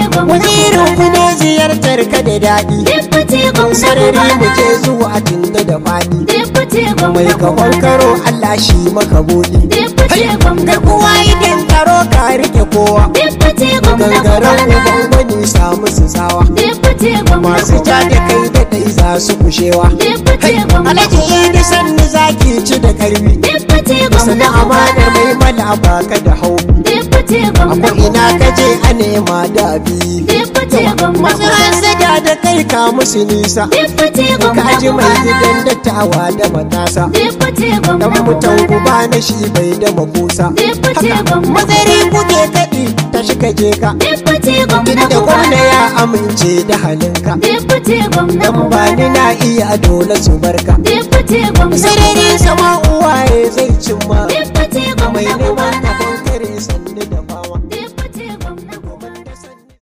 gwamna wazirin ku ne ziyartar ka da daɗi Deputy gwamna sarari mu Ubana je zuwa tunda da faɗi Deputy gwamna mai kafan karo Allah shi maka buɗi Deputy gwamna kai kowa idan taro ka rike kowa Deputy gwamna gangaren Ubana uban gwani samu su tsawa Deputy gwamna masu ja da kai da dai za su kushewa Deputy gwamna alhaji idi sanni zaki ci da karfi Deputy sana gwamna amana mai mala baka da hau Deputy gwamna akwai ina ka je a nema da abi Deputy gwamna masarar sada da kai ka musu nisa Deputy gwamna ka ji mai gidan dattawa da matasa Deputy gwamna dan mutan guba na shi bai da makusa Deputy gwamna mazari kuke kaɗi ta shi ka je ka Deputy gwamna inda gwamna ya amince da halinka Deputy gwamna dan ba ni na iya dole su barka Deputy gwamna sarari sama'u